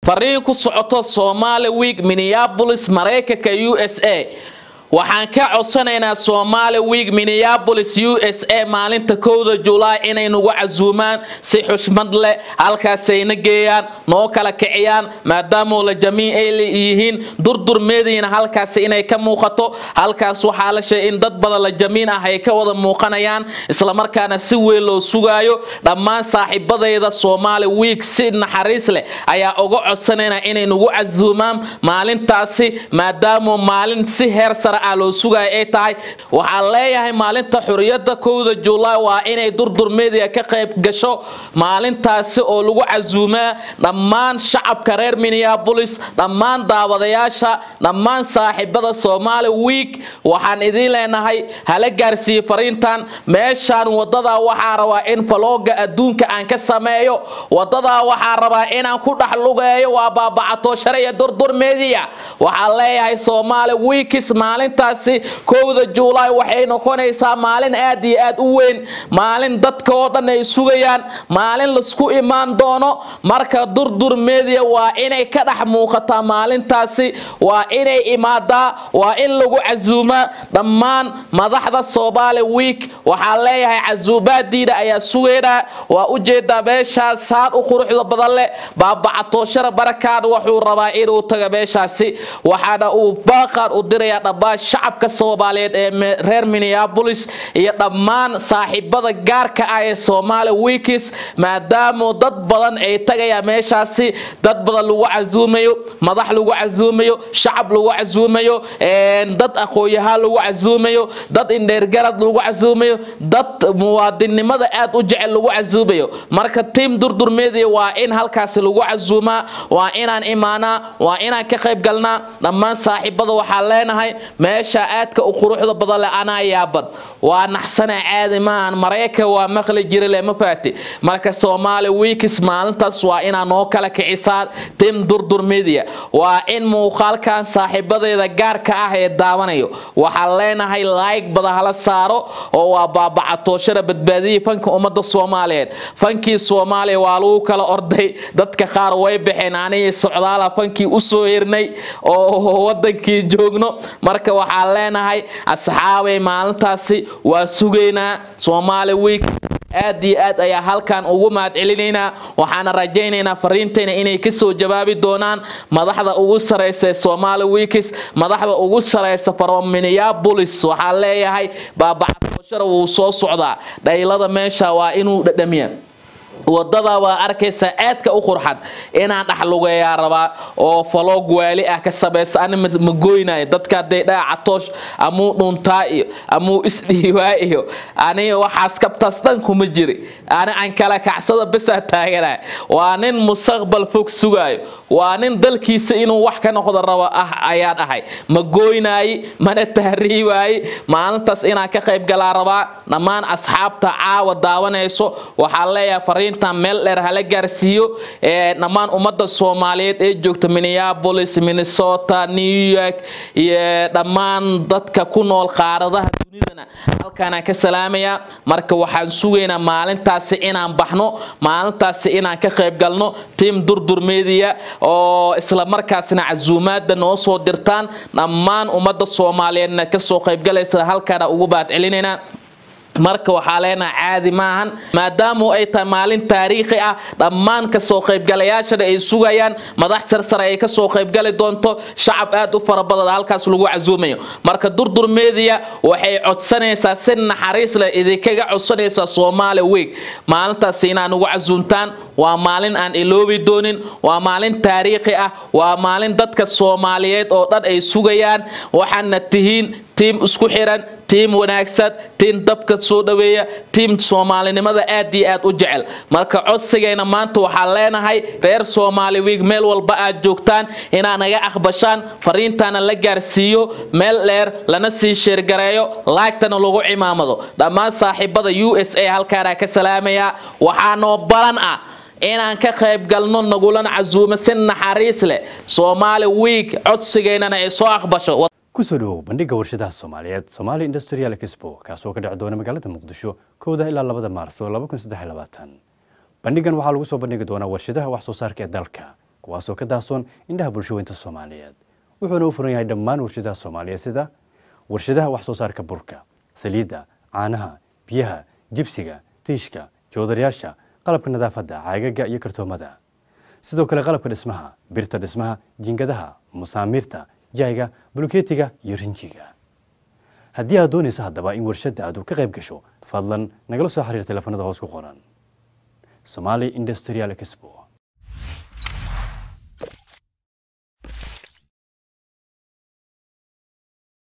fariin ku socoto somaali week minneapolis maraykanka u s a waxaan ka codsanaynaa somaali week minneapolis u s a maalinta kowda julaay inay nagu casuumaan si xushmad leh halkaasayna geeyaan noo kala kiciyaan maadaama la jamiin ay yihiin durdur meediina halkaas inay ka muuqato halkaas waxaa la sheegay in dad badan la jamiin ah ay ka wada muuqanayaan islamarkaana si weyn loo sugaayo dhammaan saaxiibadayda somaali week si naxariis leh ayaa uga codsanaynaa inay nagu casuumaan maalintaasi maadaama maalin si heer sare loo sugaya ay tahay waxaan leeyahay maalinta xuriyada kowda julaay waa inay durdur media ka qayb gasho maalintaasi oo lagu casuumaa dhammaan shacabka reer minneapolis dhammaan daawadayaasha dhammaan saaxiibada somaali week waxaan idiin leenahay hala gaarsiiye fariintan meeshaan wadadaa waxaa rabaa in balooga adduunka aan ka sameeyo wadadaa waxaa rabaa inaan ku dhex lugeeyo waa baabacato sharciya durdur media waxaan leeyahay somaali weeks maalintaasi kowda julaay waxay noqonaysaa maalin aad iyo aad u weyn maalin dadka oo dhan ay sugayaan maalin laisku imaan doono marka durdur media waa inay ka dhex muuqataa maalintaasi waa inay imaadaa waa in lagu casuumaa dhammaan madaxda somaali week waxaan leeyahay casuubaadiina ayaa sugaynaa waa ujeedaa meeshaas saan u quruxda badan leh baabacatooshara barakaan wuxuu rabaa inuu taga meeshaasi waxaana uu baaqaan u dirayaa dhammaan shacabka soomaaliyeed ee reer minneapolis iyo dhammaan saaxiibada gaarka ah ee somaali weekis maadaama dad badan ay tagayaan meeshaasi dad badan lagu casuumayo madax lagu casuumayo shacab lagu casuumayo dad aqoon-yahaan lagu casuumayo dad indheergarad lagu casuumayo dad muwaadinnimada aad u jecel lagu casuumayo marka tiam durdur media waa in halkaasi lagu casuumaa waa inaan imaanaa waa inaan ka qayb galnaa dhammaan saaxiibada waxaan leenahay meesha aadka u quruxda badan leh anaa yaaban waa naxsana caadi maahan maraykan waa maqli jira le ma faati marka somaali weeks maalintaas waa inaa noo kala kicisaan tim durdur media waa in muuqaalkan saaxiibadeeda gaarka ah ee daawanayo waxaan leenahay like bada hala saaro oo waa baabacatooshada badbaadiyii fanka ummadda soomaaliyeed fankii soomaaliya waa lagu kala orday dadka qaar way baxeen anigii socdaala fankii usoo hirnay oo wadankii joogno marka waxaan leenahay asxaabay maalintaasi waa sugaynaa somaali week aad iyo aad ayaa halkan ugu mahad celinaynaa waxaana rajaynaynaa fariintayna inay kasoo jawaabi doonaan madaxda ugu sareysa ee somaali weeks madaxda ugu sareysa from minneapolis waxaan leeyahay baabacatooshara wuu soo socdaa dhaylada meesha waa inuu dhadhamiya wadada waa arkaysaa aadka u qurxan inaan dhexlugeeyaa rabaa oo faloog waali ah ka samaysa ani ma goynayo dadka hadday dhaca catoosh amuu dhuntaa iyo amuu isdhiibaa iyo aniga waxaas kabtaas dhan kuma jiri ani aan kala kacsada besaa taaganaya waa nin mustaqbal fog sugaayo waa nin dalkiisa inuu wax ka noqdo rabo ah ayaan ahay ma gooynaayi mana tahriibaayi maalintaas inaan ka qayb galaa rabaa dhammaan asxaabta caawa daawanayso waxaan leeyahay fariintan meel dheer hala gaarsiiyo dhammaan ummadda soomaaliyeed ee joogta minneapolis minnesota new york iyo dhammaan dadka ku nool qaaradaha dunidana halkaanaan ka salaamayaa marka waxaan sugaynaa maalintaasi inaan baxno maalintaasi inaan ka qayb galno tiam durdur media oo isla markaasna casuumaada noo soo dirtaan dhammaan ummadda soomaaliyeedna kasoo qaybgalaysa halkaana ugu baad celinaynaa marka waxaa leenaha caadi maahan maadaamu ay tahay maalin taariikhi ah dhammaan kasoo qaybgalayaashana ay sugayaan madax sarsare ay kasoo qaybgali doonto shacab aad u fara badan halkaas lagu casuumayo marka durdur media waxay codsanaysaa si naxariis leh idinkaga codsanaysaa soomaali week maalintaas inaad ugu casuumtaan waa maalin aan iloobi doonin waa maalin taariikhi ah waa maalin dadka soomaaliyeed oo dhan ay sugayaan waxaana tihiin tiim isku xiran tiim wanaagsan tiim dabka soo dhaweeya tiim soomaalinimada aad iyo aad u jecel marka codsigayna maanta waxaan leenahay reer soomaali wiig meel walba aad joogtaan inaad naga aqbashaan fariintaana la gaarsiiyo meel dheer lana sii sheergareeyo laagtana lagu cimaamado dhammaan saaxiibada u s a halkaanaa ka salaamayaa waxaanoo balan ah inaan ka qayb galno nagulana casuumo si naxariis leh soomaali wiig codsigaynana ay soo aqbasho kusoo dhawow bandhigga warshadaha soomaaliyeed somaali industrial expo kaasoo ka dhici doona magaalada muqdisho kowda ilaa labada maarso bandhigan waxaa lagu soo bandhigi doonaa warshadaha wax soo saarka ee dalka kuwaasoo ka daahsoon indhaha bulshaweynta soomaaliyeed wuxuuna u furan yahay dhammaan warshadaha soomaaliyeed sida warshadaha wax soo saarka burka saliidda caanaha biyaha jibsiga tiishka joodarayaasha qalabka nadaafadda caagaga iyo kartoomada sidoo kale qalabka dhismaha birta dhismaha jiingadaha masaamiirta jayga bulkeetiga iyo rinjiga haddii aad doonayso haddaba in warshadda aad ka qayb gasho fadlan nagala soo xiriir teleefanada hoos ku qoran somali industrial expo